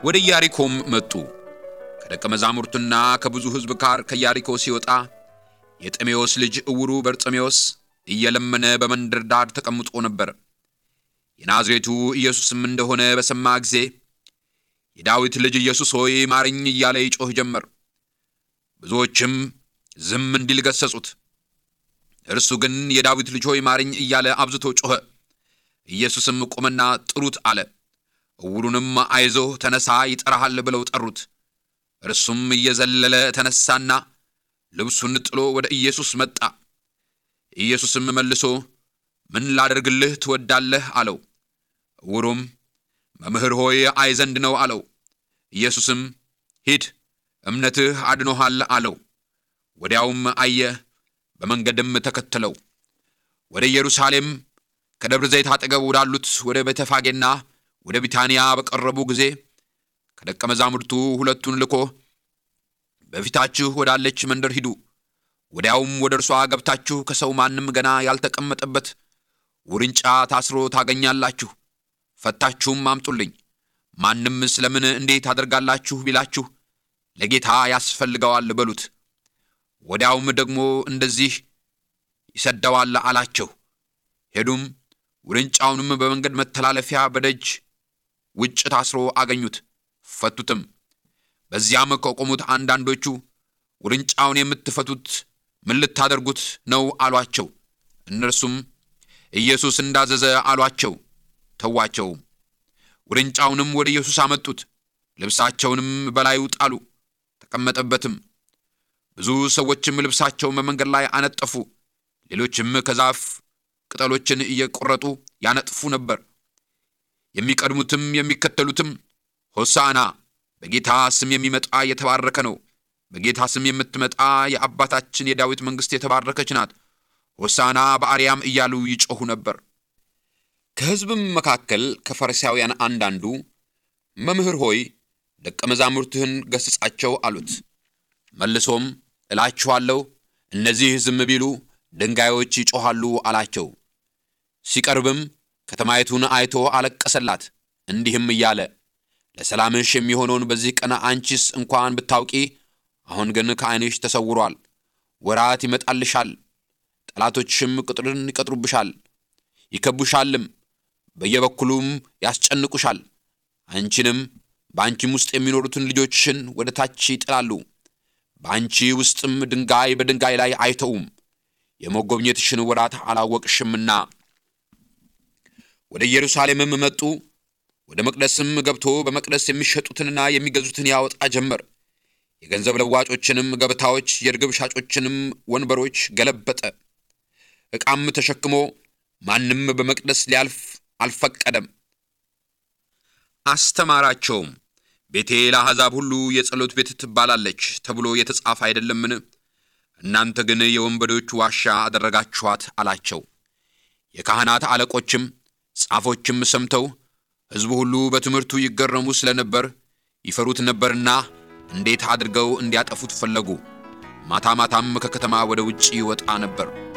ወደ ኢያሪኮም መጡ። ከደቀ መዛሙርቱና ከብዙ ሕዝብ ጋር ከኢያሪኮ ሲወጣ የጥሜዎስ ልጅ እውሩ በርጤሜዎስ እየለመነ በመንደር ዳር ተቀምጦ ነበር። የናዝሬቱ ኢየሱስም እንደሆነ በሰማ ጊዜ የዳዊት ልጅ ኢየሱስ ሆይ ማረኝ እያለ ይጮህ ጀመር። ብዙዎችም ዝም እንዲል ገሰጹት። እርሱ ግን የዳዊት ልጅ ሆይ ማረኝ እያለ አብዝቶ ጮኸ። ኢየሱስም ቁምና ጥሩት አለ። እውሩንም አይዞህ ተነሳ፣ ይጠራሃል ብለው ጠሩት። እርሱም እየዘለለ ተነሳና ልብሱን ጥሎ ወደ ኢየሱስ መጣ። ኢየሱስም መልሶ ምን ላደርግልህ ትወዳለህ? አለው። እውሩም መምህር ሆይ አይ ዘንድ ነው አለው። ኢየሱስም ሂድ እምነትህ አድኖሃል አለው። ወዲያውም አየ፣ በመንገድም ተከተለው። ወደ ኢየሩሳሌም ከደብረ ዘይት አጠገብ ወዳሉት ወደ ቤተፋጌና ወደ ቢታንያ በቀረቡ ጊዜ ከደቀ መዛሙርቱ ሁለቱን ልኮ በፊታችሁ ወዳለች መንደር ሂዱ፣ ወዲያውም ወደ እርሷ ገብታችሁ ከሰው ማንም ገና ያልተቀመጠበት ውርንጫ ታስሮ ታገኛላችሁ፣ ፈታችሁም አምጡልኝ። ማንም ስለምን እንዴት አደርጋላችሁ ቢላችሁ ለጌታ ያስፈልገዋል በሉት። ወዲያውም ደግሞ እንደዚህ ይሰደዋል አላቸው። ሄዱም ውርንጫውንም በመንገድ መተላለፊያ በደጅ ውጭ ታስሮ አገኙት፣ ፈቱትም። በዚያም ከቆሙት አንዳንዶቹ ውርንጫውን የምትፈቱት ምን ልታደርጉት ነው አሏቸው። እነርሱም ኢየሱስ እንዳዘዘ አሏቸው። ተዋቸው። ውርንጫውንም ወደ ኢየሱስ አመጡት፣ ልብሳቸውንም በላዩ ጣሉ፣ ተቀመጠበትም። ብዙ ሰዎችም ልብሳቸውን በመንገድ ላይ አነጠፉ። ሌሎችም ከዛፍ ቅጠሎችን እየቆረጡ ያነጥፉ ነበር። የሚቀድሙትም የሚከተሉትም ሆሳዕና በጌታ ስም የሚመጣ የተባረከ ነው፣ በጌታ ስም የምትመጣ የአባታችን የዳዊት መንግሥት የተባረከች ናት፣ ሆሳዕና በአርያም እያሉ ይጮኹ ነበር። ከሕዝብም መካከል ከፈሪሳውያን አንዳንዱ መምህር ሆይ ደቀ መዛሙርትህን ገሥጻቸው አሉት። መልሶም እላችኋለሁ እነዚህ ዝም ቢሉ ድንጋዮች ይጮኻሉ አላቸው። ሲቀርብም ከተማይቱን አይቶ አለቀሰላት፣ እንዲህም እያለ ለሰላምሽ የሚሆነውን በዚህ ቀን አንቺስ እንኳን ብታውቂ፣ አሁን ግን ከዐይንሽ ተሰውሯል። ወራት ይመጣልሻል፣ ጠላቶችሽም ቅጥርን ይቀጥሩብሻል፣ ይከቡሻልም፣ በየበኩሉም ያስጨንቁሻል። አንቺንም በአንቺም ውስጥ የሚኖሩትን ልጆችሽን ወደ ታች ይጥላሉ። በአንቺ ውስጥም ድንጋይ በድንጋይ ላይ አይተውም፣ የመጎብኘትሽን ወራት አላወቅሽምና። ወደ ኢየሩሳሌምም መጡ። ወደ መቅደስም ገብቶ በመቅደስ የሚሸጡትንና የሚገዙትን ያወጣ ጀመር። የገንዘብ ለዋጮችንም ገበታዎች፣ የርግብ ሻጮችንም ወንበሮች ገለበጠ። ዕቃም ተሸክሞ ማንም በመቅደስ ሊያልፍ አልፈቀደም። አስተማራቸውም። ቤቴ ለአሕዛብ ሁሉ የጸሎት ቤት ትባላለች ተብሎ የተጻፈ አይደለምን? እናንተ ግን የወንበዶች ዋሻ አደረጋችኋት አላቸው። የካህናት አለቆችም ጻፎችም ሰምተው ሕዝቡ ሁሉ በትምህርቱ ይገረሙ ስለነበር ይፈሩት ነበርና እንዴት አድርገው እንዲያጠፉት ፈለጉ። ማታ ማታም ከከተማ ወደ ውጭ ይወጣ ነበር።